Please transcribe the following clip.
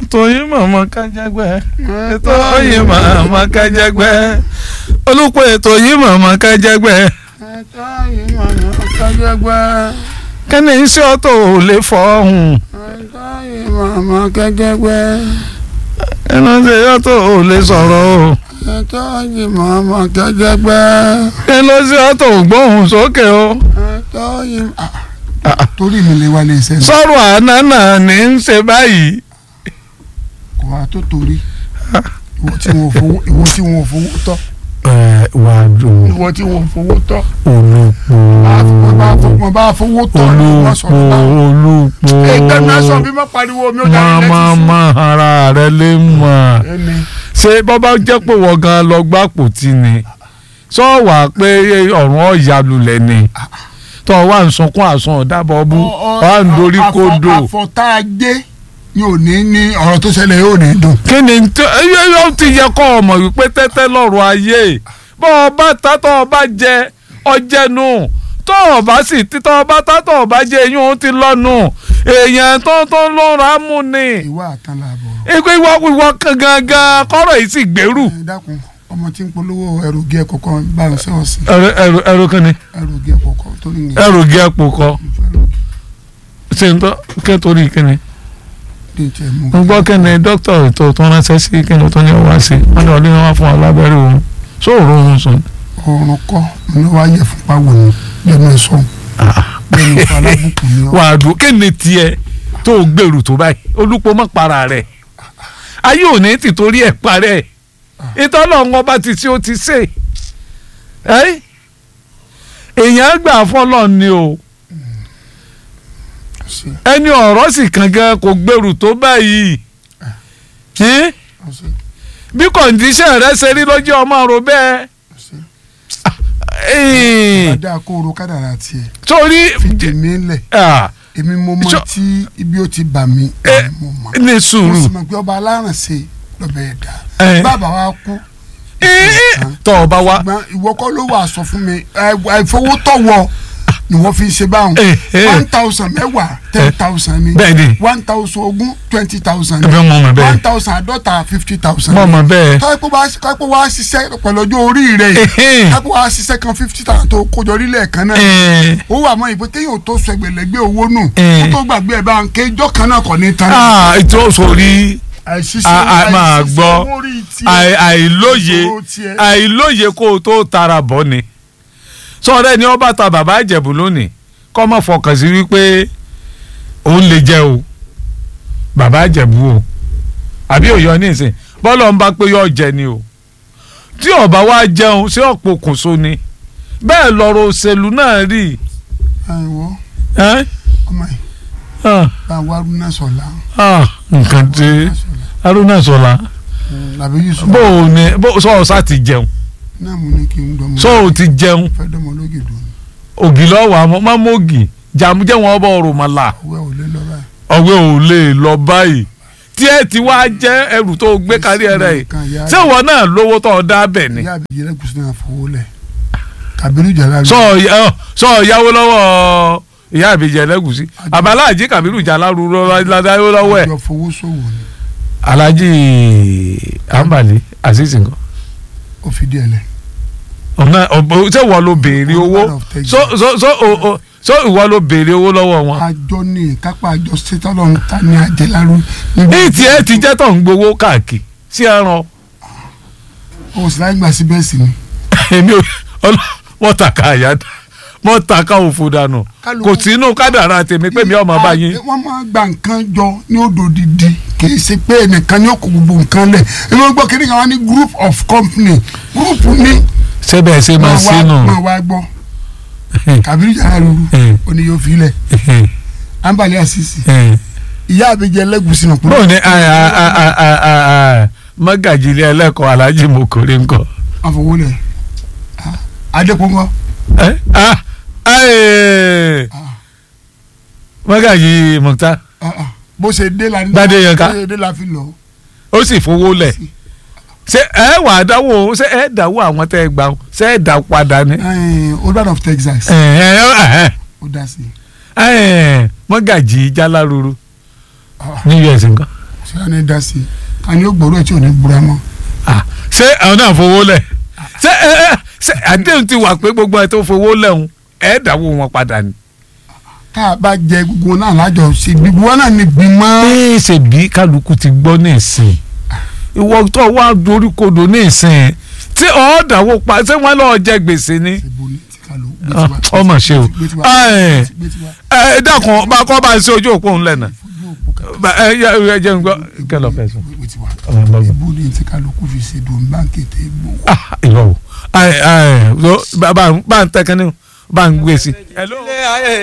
ètò yìí màmá kájàgbẹ́ ètò yìí màmá kájàgbẹ́ olùpọ̀ ètò yìí màmá kájàgbẹ́ ètò yìí màmá kájàgbẹ́. kẹ́ni iṣẹ́ ọ̀tọ̀ ò lè fọ́ọ̀hún ètò yìí màmá kájàgbẹ́. ẹnu ṣe ọ̀tọ̀ ò lè sọ̀rọ̀ o ètò yìí màmá kájàgbẹ́. kẹ́ni ṣe ọ̀tọ̀ ò gbóhùn sókè o ètò yìí. Ah, torí mi lè wá lè ṣe ní sọ̀rọ̀ àná náà ní í ṣe báyìí kò wá tó torí ìwọ tí wọn ò fowó ìwọ tí wọn ò fowó tọ́ wà á dùn ìwọ tí wọn ò fowó tọ́ olùpọ̀ wọn bá wọn bá fowó tọ́ ni wọn sọ olùpọ̀ fún wa. olùpọ̀ ẹgbẹ́ mi aṣọ bí mo pariwo mi ò dárí máa létí máa ara rẹ lè mọ̀ sí. ẹni ṣé bọ́bá jẹ́ pé wọ́n gan lọ gbàpò tí ni sọ wà pé ọ̀run ọ̀yà lulẹ̀ ni tọ́ wà ń sunkún àsun ọ̀dàbọ̀ bú wà ń dorí kodò àfọ̀tá ajé ni ò ní ní ọ̀rọ̀ tó ṣẹlẹ̀ yóò ní dùn. kí ni tó- yóò yóò ti yẹ kọ́ ọmọ wípé tẹ́tẹ́ lọ́rọ̀ ayé bọ́ ọba ta tọ́ ọba jẹ ọjẹ́nu tọ́ ọba sì tí tọ́ ọba ta tọ́ ọba jẹ eyín òun ti lọ́nu èèyàn tó tó lọ́ra mú ni ìwà àtàlà àbọ̀. ikú ìwọ ìwọ gangan kọ́rọ̀ yìí sì gbèrú. ẹ dákun ọmọ tí ń polówó ẹrù gé ẹkọ kan bá ń sẹ́wọ̀n sí ẹrù ẹrù ẹrù kan ni ẹrù gé ẹkọ kan torí ní ẹrù gé àpò kọ ṣe ń tọ́ kẹ́tọ́rì kíni ní tiẹ̀ mú. ń gbọ́ kíni dókítà ètò tó ránṣẹ́ sí kíni tó ní ọwá sí wọ́n ní ọdún wọn fún ọ lábẹ́rẹ́ òun sóòrò òun sùn. ọrùn kọ́ ní wàá yẹ fún pawọ́ ni lẹ́nu ẹ̀ sọ lẹ́nu ìfọ̀ alábùkù ni ọ. wà á dùn kíni tiẹ̀ tó o gbèrú tó báyìí olùpọ̀ mọ́ para rẹ̀ ayé òní ti torí ẹ̀ parẹ́ ìtọ́lọ̀ wọn bá ti tí ó ti ṣe ẹ́ èèyàn gbà fọlọ́ ni o. ṣe ẹni ọ̀rọ̀ sì kàn gan kò gbèrú tó báyìí Ẹ́n? ṣe bí kọ̀ǹdíṣẹ̀ rẹ ṣe rí lójú ọmọ rò bẹ́ẹ̀ ṣe. Ẹ́n. adá kóró kádàrà tiẹ̀ torí fi tèmi lẹ̀ ah, èmi mo mọ Ṣọ- tí ibi ó ti bà mí Ẹ, èmi mo mọ. ní mo sùúrù sì mọ̀ pé ọba alárànṣe lọ́bẹ̀ ẹ̀dá Ẹ. bàbá wa kú Ẹ́n. tọ́ ọ bá wá ṣùgbọ́n ìwọ kọ́ ló wà sọ fún mi àìfowótọ́wọ́ ni wọ́n fi ṣe báwọn Ẹ, ẹ. one thousand mẹ́wàá ten thousand ni bẹ́ẹ̀ ni one thousand ogún twenty thousand ẹbí ọmọ mi bẹ́ẹ̀ one thousand àádọ́ta fifty thousand mọ̀ mọ̀ bẹ́ẹ̀ káyipọ̀ wá káyipọ̀ wá ṣiṣẹ́ pẹ̀lú ọjọ́ orí rẹ̀ yìí Ẹ̀hẹ́n. káyipọ̀ wá ṣiṣẹ́ kan fifty thousand tó kójọ orílẹ̀ kan náà Ẹ́n. ó wà mọ́ ìpè téèyàn tó sọ ẹgbẹ̀lẹ́gbẹ̀ owó nù Ẹ̀. kó tó gbàgbé ẹ̀ bá ń ké ijọ́ kan náà kọ́ ní tán Ah, ètò sórí àìṣiṣẹ́ a- a máa àìṣiṣẹ́ gbọ́ owó orí tiẹ̀, àì- àìlóye ìṣòro tiẹ̀. àìlóye kó o tó tara bọ́ ni sọ̀rọ̀ ẹni ọba ta bàbá ìjẹ̀bù lónìí kọ́ mọ̀ fọkàn sí wípé òun lè jẹ́ o bàbá ìjẹ̀bù o àbí òyọ ní ìsìn bọ́lọ̀ ń bá pé yọ jẹ ni o tí ọba wa jẹun sí ọ̀pọ̀ kòso ni bẹ́ẹ̀ lọ́rọ̀ òṣèlú náà rí àìwọ́ ẹ́ ọmọ yìí Ah, bá wa rúnà sọ̀la ah, nǹkan tí Haruna Sọlá làbí yusuf bó o ní bó sọ ọ sá ti jẹun náà mo ní kí n dọ́mọ sọ o ti jẹun fẹ́ dọ́mọ lóge dùn ògì lọ́wọ́ àmọ́ má mọ́gì jàmú jẹ́ wọn bọ̀ ọ̀rùn mọ́lá ọwọ́ ò lé lọ báyìí. ọ̀wé ò lè lọ báyìí tí ẹ ti wá jẹ́ ẹrù tó gbé kárí ẹ rẹ̀ yìí ṣé ìwọ náà lówó tó ọ dá bẹ̀ ni ìyá àbíyẹ lẹ́gùsí náà fowó lẹ̀ kàbírù jàlá sọ ọ sọ ọ yáwó lọ́wọ́ ìyá àbíjẹ lẹ́gùsí àbáláàjì kàbírù jàlárú lọ́wọ́ lọ́wọ́ ẹ̀ àjọ fowó ṣòwò ni alhaji ambali azizi nǹkan ó fi díẹ̀ lẹ̀. ọ̀nà ọ̀bọ̀ ṣé ìwọ ló béèrè owó so so so o- o- so ìwọ ló béèrè owó lọ́wọ́ wọn. àjọ ní kápá àjọ sétọ́lọ́ ń ta ní àjẹlárú. ní tiẹ̀ ti jẹ́ tó ń gbowó káàkiri sí ẹran o sì láì gbà sí bẹ́ẹ̀ sì ni. èmi ò ọlọ wọ́n tàka àyà wọ́n tàka òfò dànù Kálukú- kò sínú kádàrá tèmi pé mi ọmọ bá yín. wọ́n máa gba nǹkan jọ ní odò dídì kì í ṣe pé ẹnìkan ní òkú gbogbo nǹkan lẹ̀ èmi ò gbọ́ kí ni káwọn ní group of company group ní sẹ́bẹ̀ ṣe máa máa wá sínú. máa wá gbọ́ kàbírù jàlá lulu ó ní yóò fi lẹ̀ ambali asisi ìyá àbíjẹ lẹ́gùsí náà bóun ni mọ́gàjì ilé ẹlẹ́kọ̀ọ́ aláàjì mokore ńkọ́. àfọwọ́lẹ̀ adékòńgọ́ Eh? Ah, eh. mọ́gàjì mọ̀tá bó ṣe dé la ní Gbadé Yánká. bó ṣe dé la fi lọ. ó sì fowó lẹ̀ ṣé ẹ wà á dáwọ́ ṣé ẹ dáwọ́ àwọn tẹ́ ẹ gbà ó ṣé ẹ dá padà ní. olùbàdàn of Texas ẹ ẹ ẹ ó dá sí i. ẹ mọ́gàjì jaláruru Ah. ní us nǹkan ṣé wàá ní dá sí i ká ní ó gbòòrò ẹ̀ tí ò ní búra mọ́. Ah, ṣé àwọn náà fowó lẹ̀ ṣé ẹ ẹ ṣé àdéhùn ti wà pé gbogbo ẹ tó fowó lẹ́hùn ẹ̀ dáwó wọn padà ni. tá a bá jẹ gbogbo náà lájọ ṣe gbogbo wọn náà ní gbìmọ̀. ẹ ṣe bí kálukú ti gbọ́ ní ìsìn ìwọ tó wá dorí kodò ní ìsìn tí ọ̀ dáwó pa ṣé wọ́n lọ́ọ́ jẹ gbèsè ni. ṣèbó ní tí ká ló gbé Ah, tiwa. ọmọ ṣe o gbé tiwa. ẹ gbé tiwa. ẹ dákun bá kọ́ bá ń ṣe ojú òpó ńlẹ̀ náà fojú òpó kan. Bá- ẹ yẹ ẹ jẹ́ n gbọ́ kẹlọ fẹ́ sọ. gbé tiwa. Ọmọ ẹgbẹ́ gbọ́. ìbò ní tí ká ló kú fi ṣe dùn báńkì tẹ gbó. ah ìrọ̀ o ẹ ẹ bá bá ń tẹ́kẹ́ ní bá ń gbé sí. ilé ayé